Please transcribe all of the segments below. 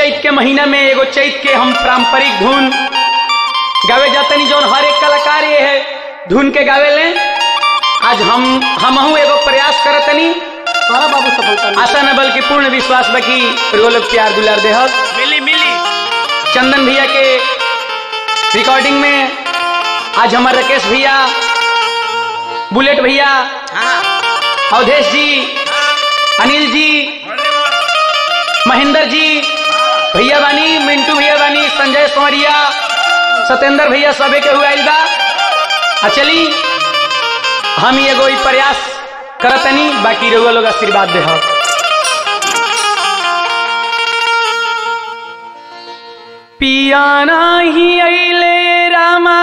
चैत के महीना में एगो चैत के हम पारंपरिक धुन गावे जातनी जौन हर एक कलाकार ये है धुन के गावे ले आज हम हमहू एगो प्रयास करतनी कहा बाबू सफलता मिली। आशा न बल्कि पूर्ण विश्वास बकी वो लोग प्यार दुलार देहत मिली मिली चंदन भैया के रिकॉर्डिंग में आज हमारे राकेश भैया बुलेट भैया हाँ अवधेश जी अनिल जी महेंद्र जी भैया बानी मिंटू भैया बानी संजय सोमरिया सत्येंद्र भैया सबे के हुआ बा आ चली हम ही एगो ई प्रयास करतनी बाकी रउआ लोग आशीर्वाद दे पिया नाही अइले रामा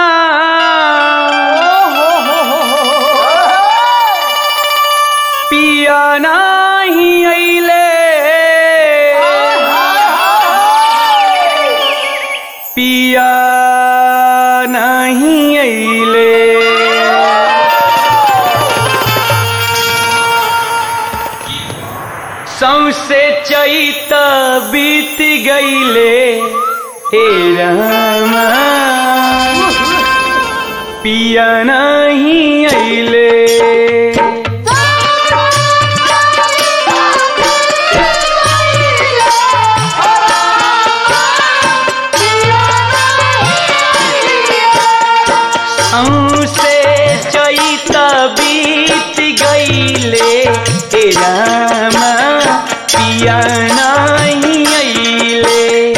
पिया नाही अइले पिया नहीं अइले सौसे चैत बीत गईले हे रामा पिया नहीं अइले हमसे चैत बीत गईले हे रामा पिया नहीं अइले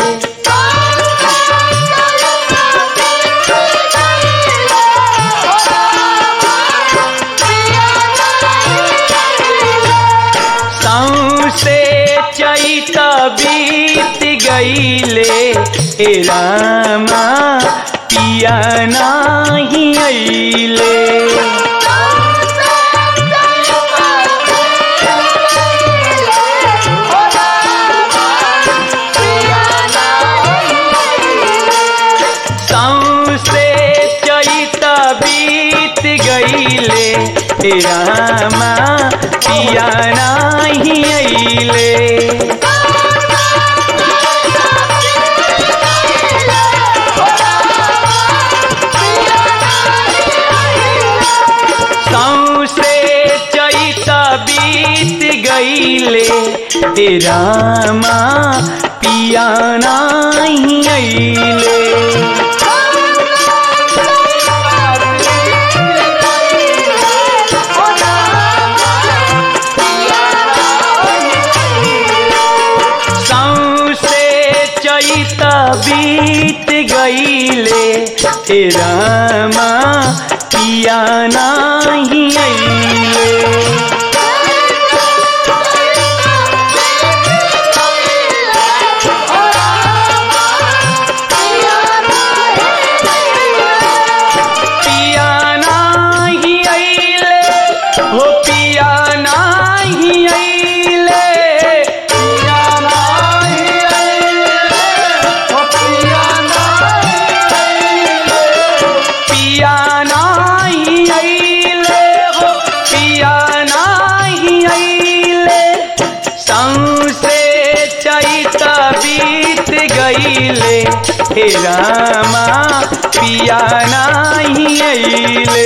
सौसे चैत बीत गईले हे रामा पिया नाही अइले सौसे चैत बीत गईले हे रामा पिया नाही अइले सौसे चैत बीत गईले हे रामा पिया नाही अइले सौसे चैत बीत गईले हे रामा पिया नाही अइले पिया नाही अइले हो पिया नाही अइले पिया नाही अइले हो पिया नाही अइले पिया नाही अइले हो पिया नाही अइले सौसे चैत बीत गईले हे रामा पिया नाही अइले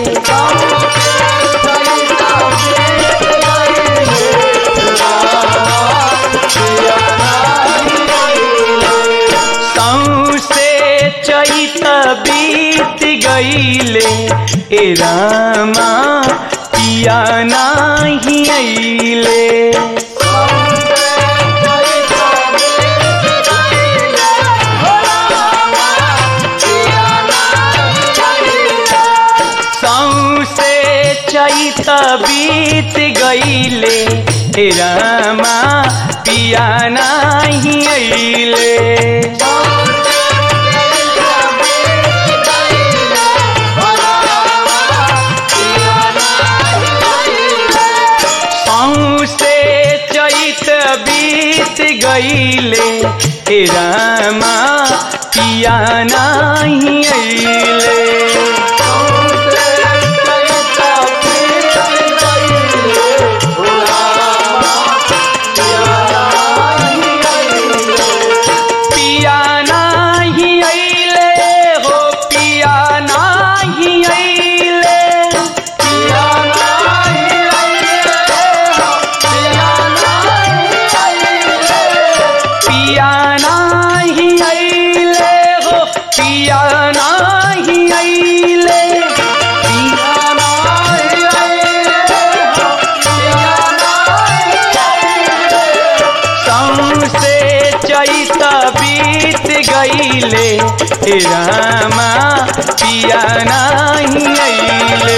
सौसे चैत बीत गईले ए रामा पिया नाही अइले सौसे चैत बीत गईले हे रामा पिया नाही अइले सौसे चैत बीत गईले हे रामा पिया नाही अइले हे रामा पिया नहीं अइले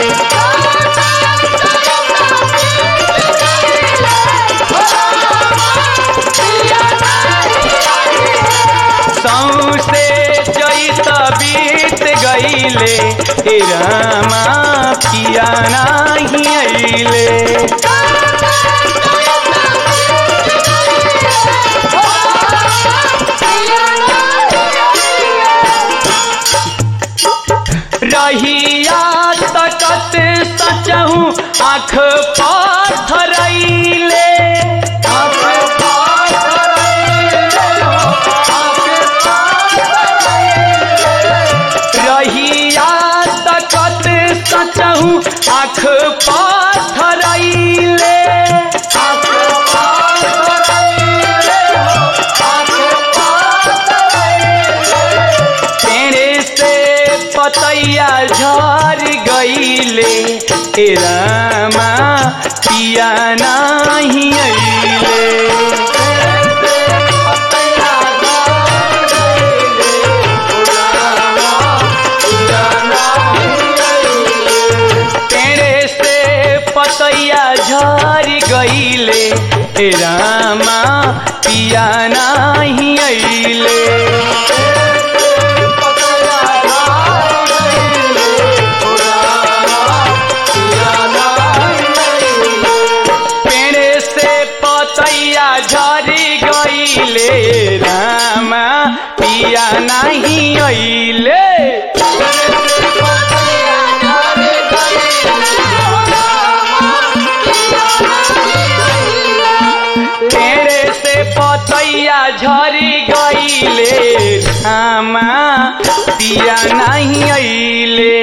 सौसे जैत बीत गईले हे रामा पिया नहीं अइले रहिया तकत सचहूँ आँख पाथरैले रहिया तकत सचहूँ आँख पाथरैले पेड़े से पतैया झर गईले ए रामा पिया नहीं अइले पेड़े से पतैया झर गईले ए रामा पिया नहीं अइले पेड़े से पतैया झरी गईले रामा पिया नहीं अइले पेड़े से पतैया झरी गईले रामा पिया नहीं अइले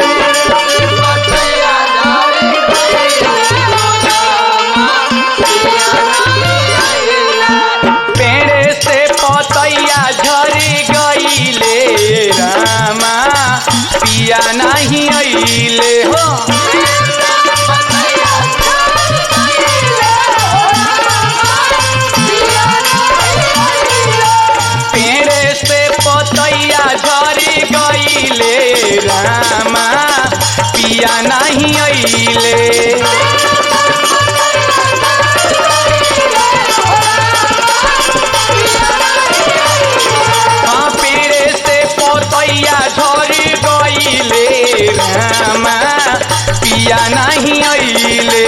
पेड़े से पतैया झरी गईले रामा पिया नहीं अइले हो पेड़े से पतैया झरी गईले रामा पिया नहीं अइले हाँ पेड़े से पतैया झरी गईले रामा पिया नहीं अइले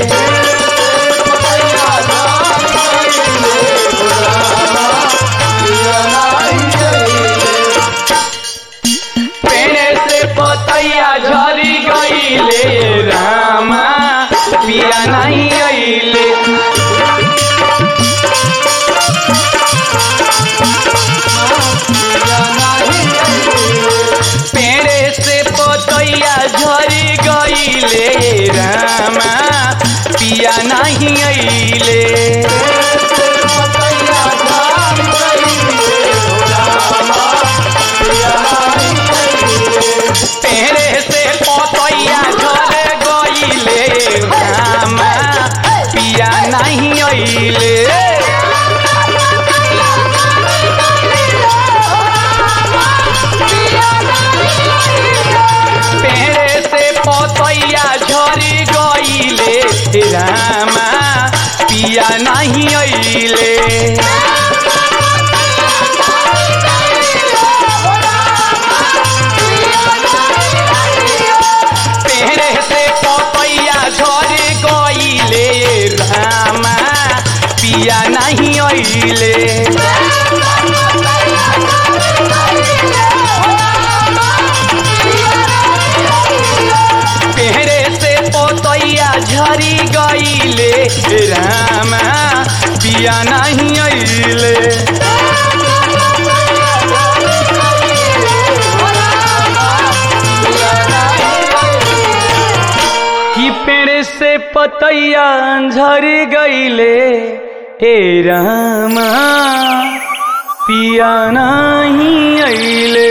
पेड़े से पतैया झरी गईले रामा पिया नहीं अइले पेड़े से पतैया झरी गईले रामा पिया नहीं अइले पेड़े से पतैया झर गईले रामा पिया नहीं अइले पेड़े से पतैया झरी गईले रामा पिया नहीं अइले पेड़े से पतैया झरी गईले रामा पिया नहीं अइले पेड़े से पतैया झरी गईले रामा पिया नहीं अइले कि पेड़ से पतैया झर गईले हे रामा पिया नहीं अइले